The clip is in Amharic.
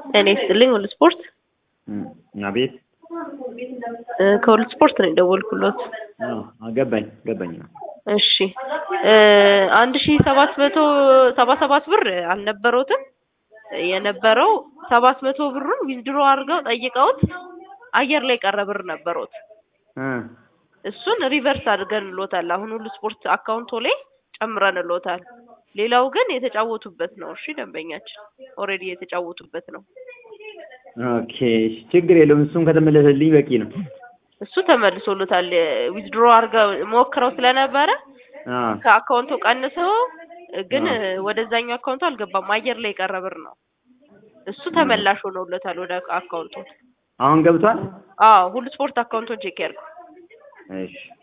እኔ ስጥልኝ ሁሉ ስፖርት አቤት እ ከሁሉ ስፖርት ነው የደወልኩሎት። ገባኝ ገባኝ። እሺ እ አንድ ሺ ሰባት መቶ ሰባ ሰባት ብር አልነበረውትም የነበረው ሰባት መቶ ብሩን ዊዝድሮ አድርገው ጠይቀውት አየር ላይ ቀረ ብር ነበረውት እሱን ሪቨርስ አድርገንሎታል። አሁን ሁሉ ስፖርት አካውንቶ ላይ ጨምረንሎታል። ሌላው ግን የተጫወቱበት ነው። እሺ ደንበኛችን ኦልሬዲ የተጫወቱበት ነው። ኦኬ ችግር የለውም። እሱም ከተመለሰልኝ በቂ ነው። እሱ ተመልሶሎታል። ዊዝድሮ አድርገው ሞክረው ስለነበረ አዎ ከአካውንቱ ቀንሰው ግን ወደዛኛው አካውንቱ አልገባም። አየር ላይ የቀረ ብር ነው። እሱ ተመላሽ ሆኖለታል ወደ አካውንቱ። አሁን ገብቷል። አዎ ሁሉ ስፖርት አካውንቱን ቼክ ያድርጉ። እሺ